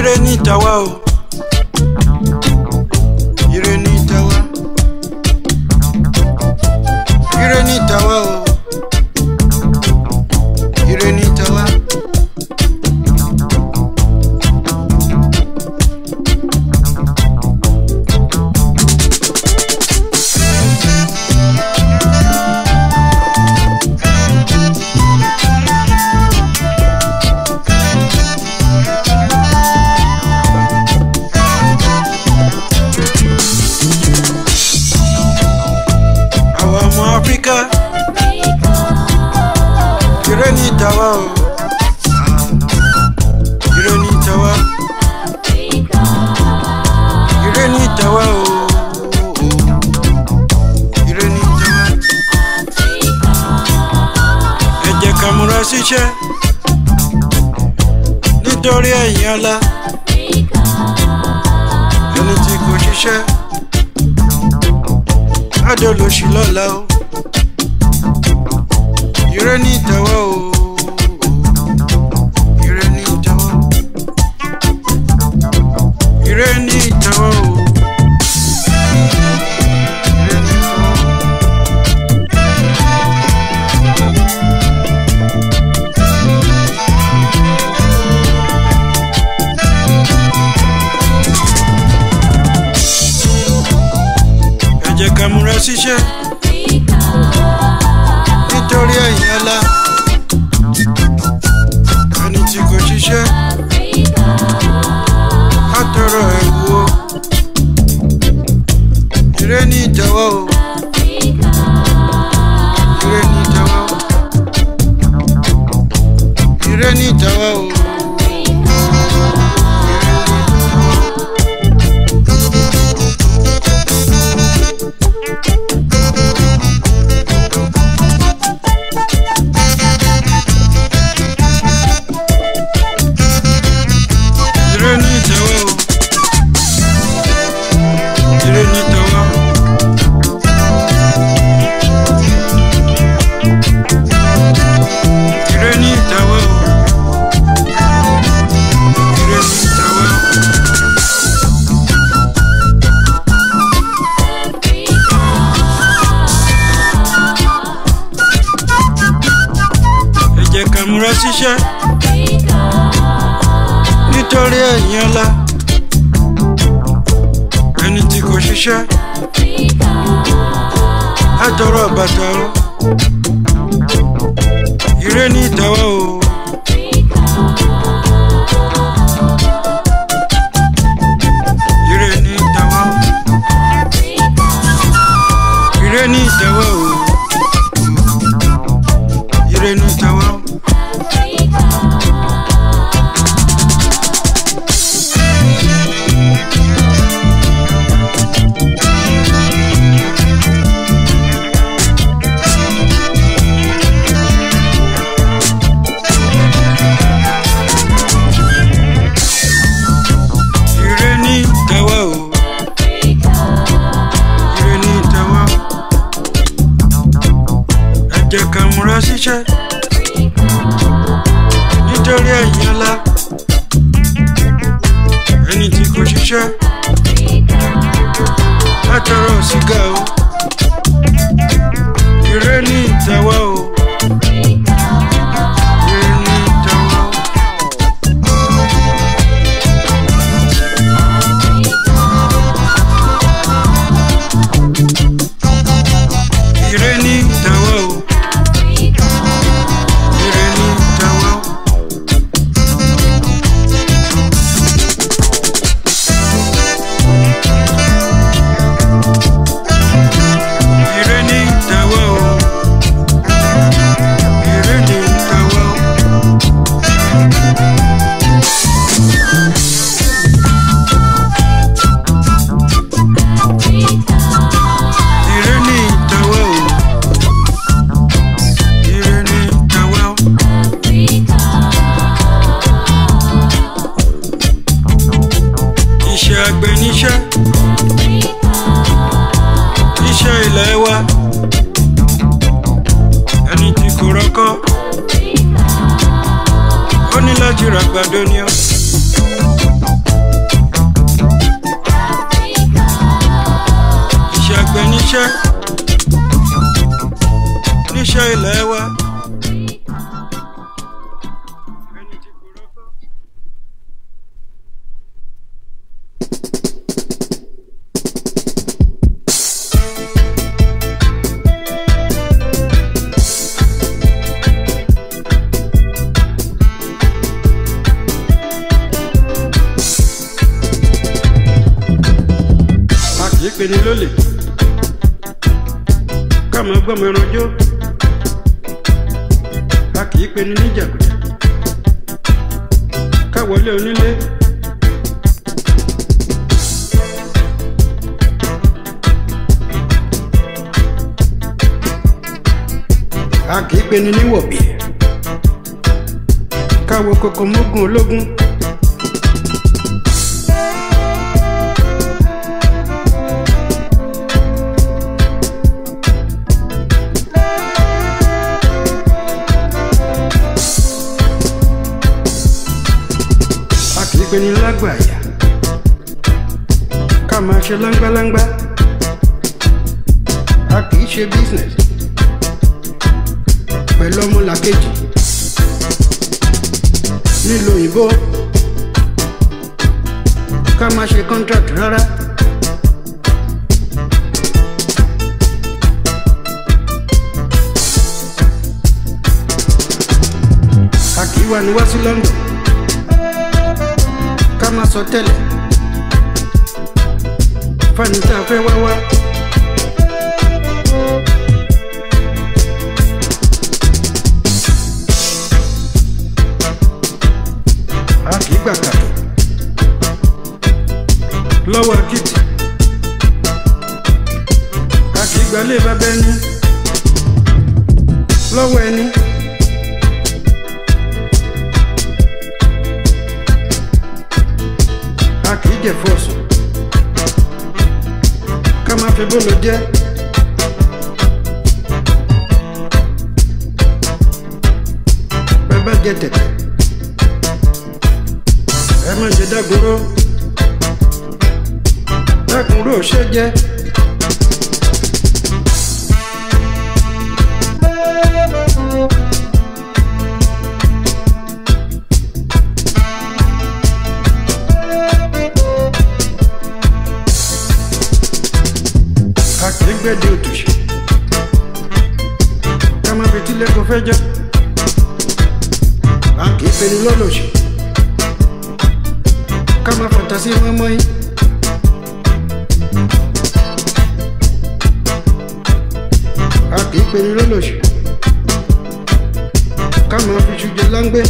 ire ní tàwa o ire ní tàwa ire ní tàwa o ire ní tàwa. àwa ọmọ áfíríkà ire ní tàwa o ire ní tàwa ire ní tàwa o ire ní tàwa ẹ jẹ́ ká múra síṣẹ́ nítorí ẹ̀yìn ọ̀la ẹni tí kò ṣiṣẹ́ adolóṣì lọ́la o ire ní tàwa o ire ní tàwa ire ní tàwa o ire ní tàwa. ẹ jẹ́ ká múra síṣẹ́ nítorí ẹ̀yìn ọ̀la ẹni tí kò ṣiṣẹ́ á tọrọ ẹ̀wù o ire ní ìtẹ́wọ́ o ire ní ìtẹ́wọ́ o ire ní ìtẹ́wọ́ o. ire ní ìtẹ́wọ́ o ire ní ìtẹ́wọ́ o. ire ní ìtẹ́wọ́ o ire ní ìtẹ́wọ́ o. ẹ jẹ́ ká múra síṣẹ́ nítorí ẹ̀yìn ọ̀la ẹni tí kò ṣiṣẹ́ á tọrọ bàtà o ire ní ìtẹ́wọ́ o. ire ní ìtẹ́wọ́ o. ire ní ìtẹ́wọ́ o. ire ní ìtẹ́wọ́ o. ire ní ìtẹ́wọ́ o. ire ní ìtẹ́wọ́ o. ẹ jẹ́ ká múra síṣẹ́ nítorí ẹ̀yìn ọ̀la ẹni tí kò ṣiṣẹ́ látọrọ sìgá o. ire ní ìtẹ́wọ́ o. ire ní ìtẹ́wọ́ o. ire ní ìtẹ́wọ́ o. ire ní ìtẹ́wọ́ o. ṣiṣẹ́ níṣẹ́ ilẹ̀ wa. ẹni tí kò rọ́kọ̀. a kì í peni lólè ká máa gbọ́mọ ẹran jó a kì í peni níjàgùdà ká wọlé onílé. a kì í peni níwọ̀bì ká wo kókó mógún ológun. a kì í pe ní lágbàáyà ká máa ṣe láńgbáláńgbá a kì í ṣe business pẹ̀lú ọmọlàkejì nílùú òyìnbó ká máa ṣe contract rárá. a kì í wá ní wá sí London ká má sọ tẹ́lẹ̀ fani tá a fẹ́ wá wá. a kì í gbà kàtó lọ́wọ́ akitì a kì í gbà lé bàbá ẹni lọ́wọ́ ẹni. a kì í jẹ fọ́ọ̀sù ká máa fi bọ́ọ̀lù jẹ́. bàbá jẹ tẹ̀tẹ̀ ẹ má jẹ dágunró dágunró ṣe jẹ. a kì í gbẹ́dẹ̀ òtòṣì ká má fi tílé kó fẹ́ jẹ́ a kì í peni lọ́lọ́ṣì ká má fàtàsí mọ́mọ́ yín. a kì í peni lọ́lọ́ṣì ká má fi ṣùjẹ láńgbé.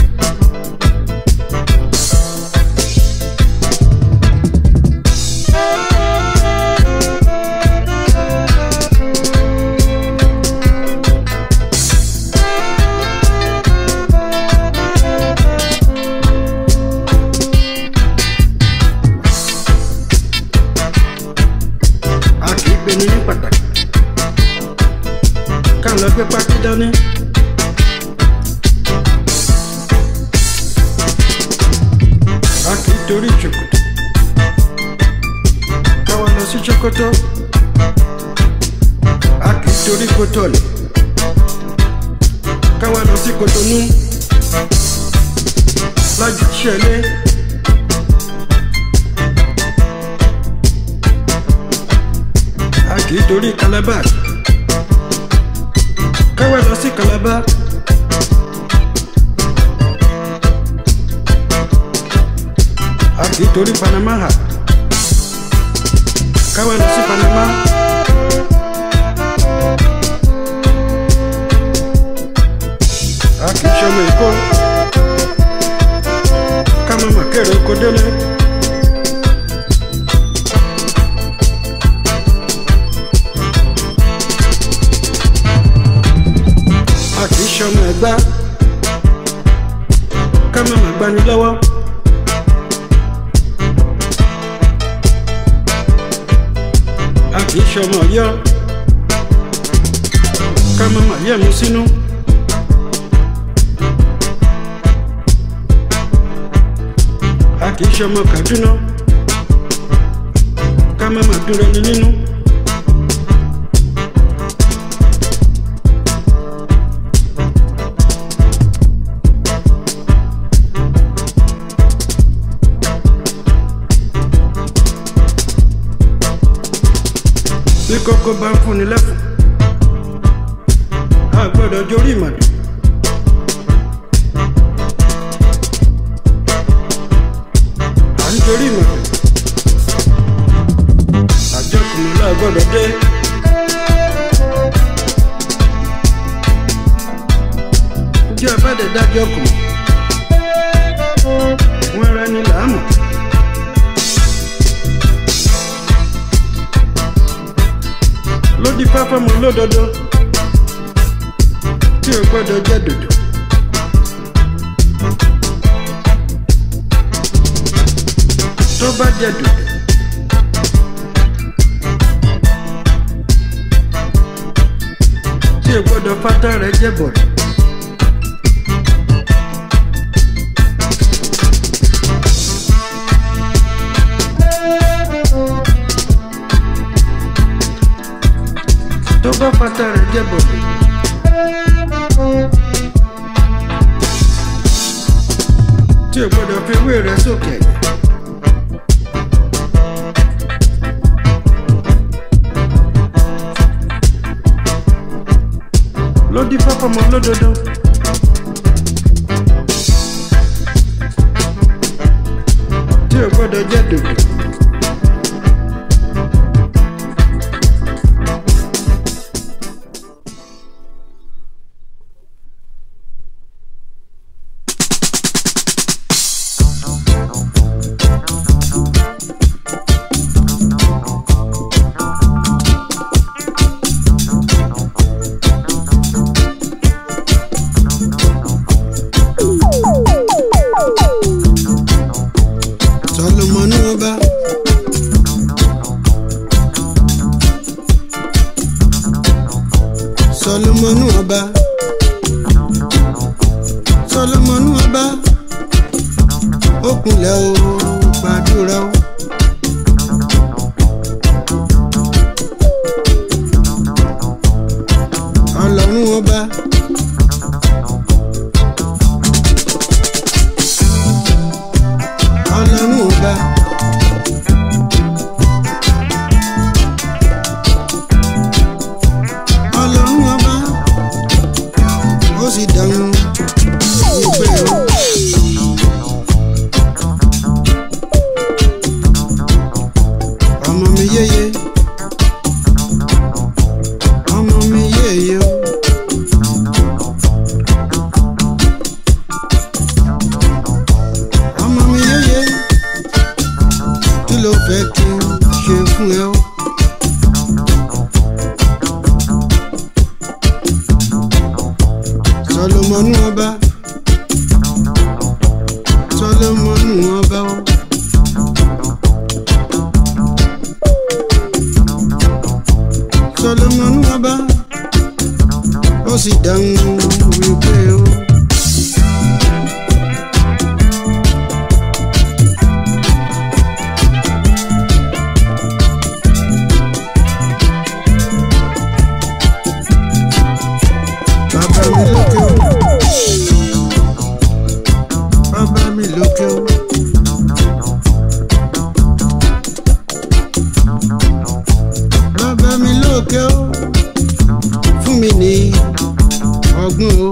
a kì í peni ní pàtàkì ká lọ gbé pákí dání. a kì í torí ṣòkòtò ká wá lọ sí ṣòkòtò a kì í torí kótólì ká wá lọ sí kòtònú lájú ṣẹlẹ̀. a kì í torí calabar káwá lọ sí calabar. a kì í torí panama hà káwá lọ sí panama. a kì í ṣọmọ èkó ká má má kéré oko délé. a kì í ṣọmọ ẹgbá ká má má gbani lọ́wọ́. a kì í ṣọmọ ọ̀yọ́ ká má má yẹ̀ mú sínú. a kì í ṣọmọ Kaduna ká má má dúró ní nínú. bí kókó bá ń fúnni lẹ́fun a gbọ́dọ̀ jórí ìmọ̀dé. à ń jórí ìmọ̀dé. àjọkùnrin náà gbọ́dọ̀ dé. ǹjẹ́ ẹ bá dẹ̀ dájọ́ kù wọ́n rẹ ní làámù. lódì fáfámọ lódodo tí o gbọ́dọ̀ jẹ́ dòdò. tó bá jẹ́ dòdò. tí o gbọ́dọ̀ fátá rẹ̀ jẹ́ bọ̀rẹ̀. tó bá fata rẹ̀ jẹ́ bọ̀dẹ̀. tí o gbọ́dọ̀ fi ewé rẹ̀ sókè. lódì fáfọmọ lódodo. tí o gbọ́dọ̀ jẹ́ dòdò. Solomon ọba. Solomon ọba. Solomon ọba. Ó kúnlẹ̀ o, gbàdúrà o. Ọlọ́run ọba. Ọlọ́run ọba. Ọlọ́run ọba. Ó sì dáhùn ìpè o. Ọmọ mi yéye. Ọmọ mi yéye o. Ọmọ mi yéye. Kí ló fẹ́ kí n ṣe fún ẹ o? Solomonu ọba. Solomonu ọba o. Solomonu ọba. Ó sì dáhùn wípé o. Bàbá mi lókè o. Bàbá mi lókè o. Bàbá mi lókè o. Fún mi ní ọgbọ́n o.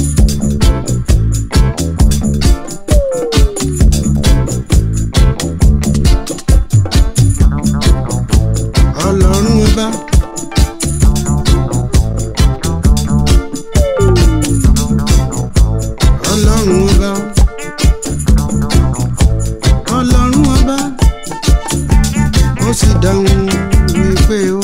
Ọlọ́run ọba. Ọlọ́run ọba. Ọlọ́run ọba. Ó sì dáhùn wípé o.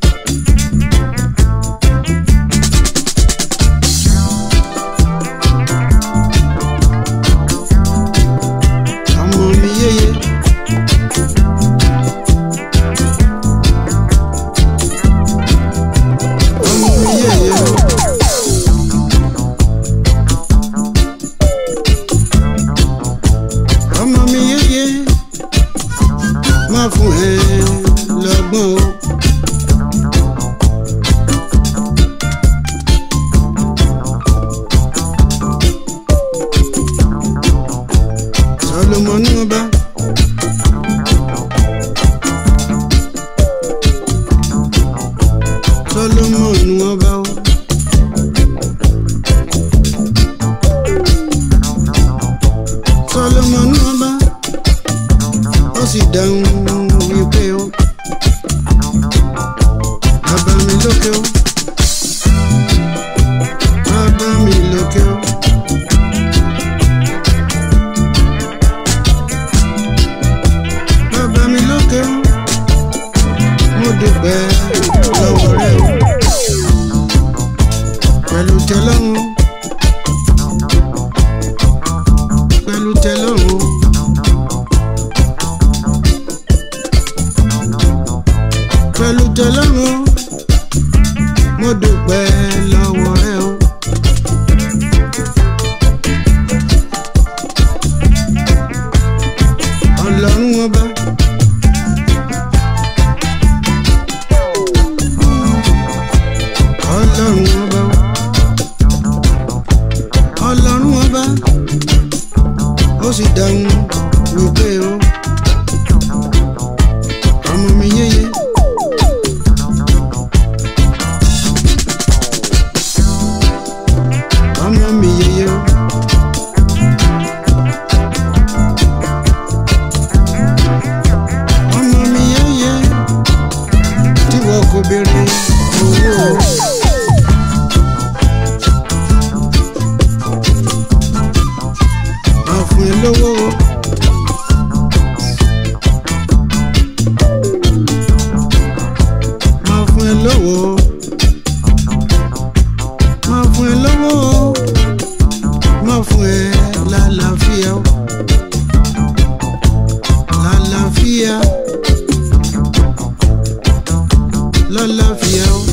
Ọmọ mi yéye. Sọlọ́mọnù ọba o. Sọlọ́mọnù ọba ó sì dáhùn wípé o. Bàbá mi lókè o. Bàbá mi lókè o. Bàbá mi lókè o. Mo dúpẹ́ lọ́wọ́ rẹ o. Pẹ̀lú tẹ́lọ́run. Pẹ̀lú tẹ́lọ́run. Pẹ̀lú tẹ́lọ́run. Mo dúpẹ́ lọ́wọ́ rẹ o. Ọlọ́run ọba. Ọlọ́run ọba. Ọlọ́run ọba. Ó sì dáhùn wípé o. Ọmọ mi yéye. Ọmọ mi yéye o. ọmọ mi yẹ́yẹ́ tí wọ́n kò béèrè owó. máa fún ẹ lówó. máa fún ẹ lówó. máa fún ẹ lówó. máa fún ẹ lálàáfíà. lálàáfíà lálàáfíà o.